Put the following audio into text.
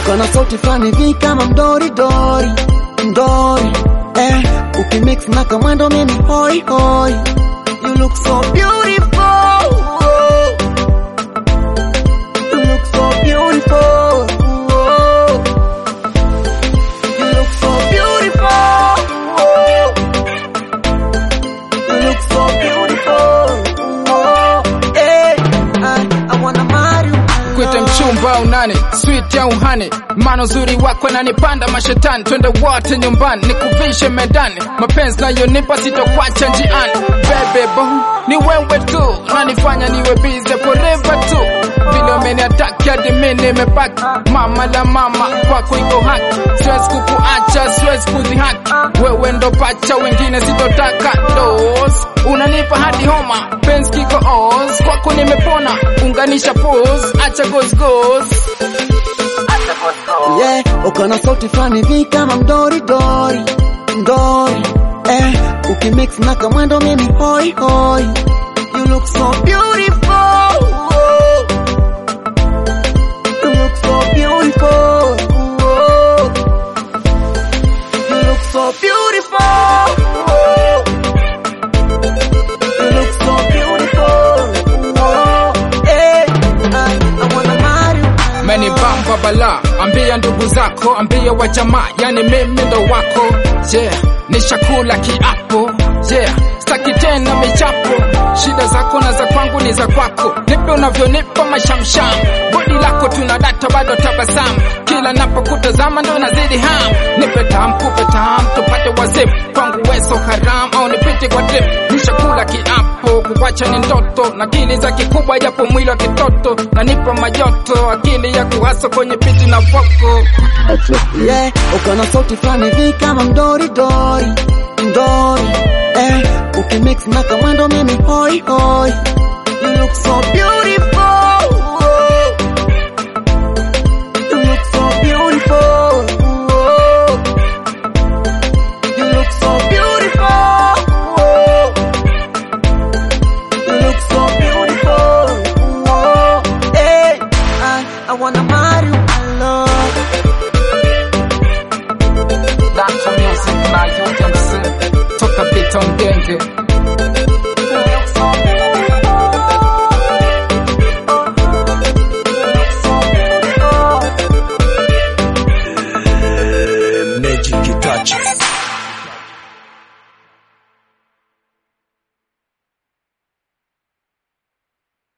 uko na sauti fulani vi kama mdori dori mdori eh, ukimix na kamwendo mimi hoi hoi you look so beautiful you look so beautiful you look so beautiful you look so beautiful eh, I, I wanna marry you my kwete love. mchumba au nani sweet au hani mano uzuri wako nanipanda mashetani twende wote nyumbani nikuvishe medani mapenzi nayonipa sitokwacha njiani bebebo ni wewe tu nanifanya niwe bize forever tu vile umeniataki hadi mi nimebaki mama la mama kwako iko haki siwezi kukuacha siwezi kudhihaki wewe ndo pacha wengine sitotaka dos unanipa hadi homa penzi kiko os kwako nimepona unganisha pos acha gosgos yeah, uko na sauti fulani vi kama mdori dori mdori eh, ukimix na kamwendo mimi hoi hoi you look so beautiful you look so beautiful you look so beautiful you look so beautiful eh, I, I wanna marry you my love. menibamba bala ambia ndugu zako ambia wa jamaa yani mimi ndo wako yeah nishakula kiapo yeah staki tena michapo shida zako na za kwangu ni za kwako nipe unavyonipa mashamsham bodi lako tuna data bado tabasamu kila napokutazama ndo nazidi ham nipe tam kupe tam tupate wazip kwangu weso haram au nipite kwa drip nishakula kiapo kuwacha ni ndoto na akili za kikubwa japo mwili wa kitoto nanipa majoto akili ya kuhasa kwenye piti na voko yeah, uko na sauti fulani vi kama mdori dori mdori eh, ukimix na kamwendo mimi hoi hoi you look so beautiful you look so beautiful you look so beautiful you look so beautiful hey, I, I wanna marry you my love Dance music na UMC toka Beaton Genge Magic touches.